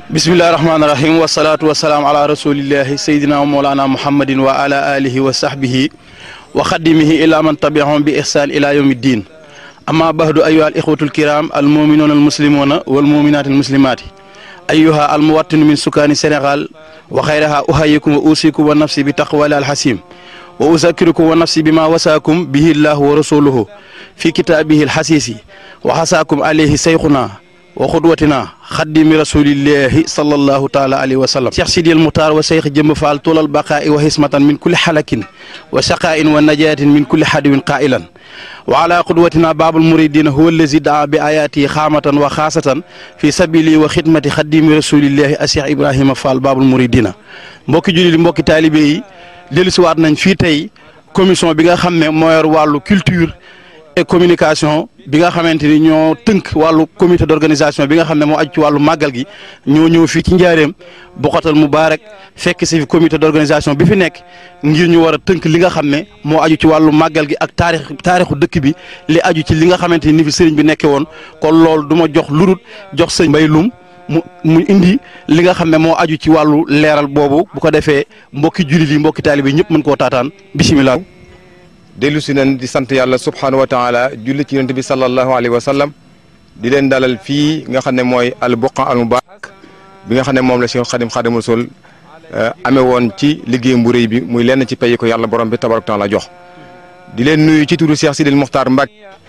bismillahi rahmaani rahim wasalaatu wasalaam ala rasulillahi sayyidina wa mawlana muhammadin wa ala alihi wa sahbihi wa xadimihi ila man tabiahum bi ihsan ila yawmi ddin amma bahdu ayuha al ixwatu alkiram al muminuuna al muslimuna wal muminaati al muslimaati ayuha al muwattinu min sukaani sénégal wa xayraha uhayikum wa usikum wa nafsi bi taqwali al hasim wa uzakirukum wa nafsi bima wasaakum bihi llahu wa rasuluhu fi kitaabihi al hasisi wa hasaakum alayhi sayxuna wa xudwatina xaddimi rasulillahi sallallahu taala alayhi wa sallam cheikh sidil muhtar wa cheikh jëmb faal tulal baqaa'i wa hismatan min kulli xalakin wa shaqaa'in wa najaatin min kulli xadiwin qaa'ilan wa ala qudwatina baabul muridina huwa allazi daa bi ayaati xaamatan wa xaasatan fi sabili wa xidmati xaddimi rasulillahi a cheikh ibrahima fall baabul muridina mbokki julli mbokki taalibe yi dellusiwaat nañ fii tey commission bi nga xam ne moo yor wàllu culture et communication bi nga xamante ni ñoo tënk wàllu comité d'organisation bi nga xam ne moo aju ci wàllu màggal gi ñoo ñëw fii ci njaareem Bokhatal Moubarak fekk si fi comité d'organisation bi fi nekk ngir ñu war a tënk li nga xam ne moo aju ci wàllu màggal gi ak taarix taarixu dëkk bi li aju ci li nga xamante ni fi sëriñ bi nekkee woon kon loolu du ma jox lurut jox sëñ Mbay Lum mu mu indi li nga xam ne moo aju ci wàllu leeral boobu bu ko defee mbokki jullit yi mbokki taalibe yi ñëpp mën koo taataan bisimilah. dellu si nañ di sant yàlla subhaanahu wa taala julli ci yonent bi sallallahu alayhi wa sallam di leen dalal fii nga xam ne mooy al buqa al mubarak bi nga xam ne moom la Cheikh Xadim Xadim Rasul amee woon ci liggéeyam bu rëy bi muy lenn ci pay ko yàlla borom bi tabaraka taala jox di leen nuyu ci turu Cheikh Sidil Muxtaar Mbàkke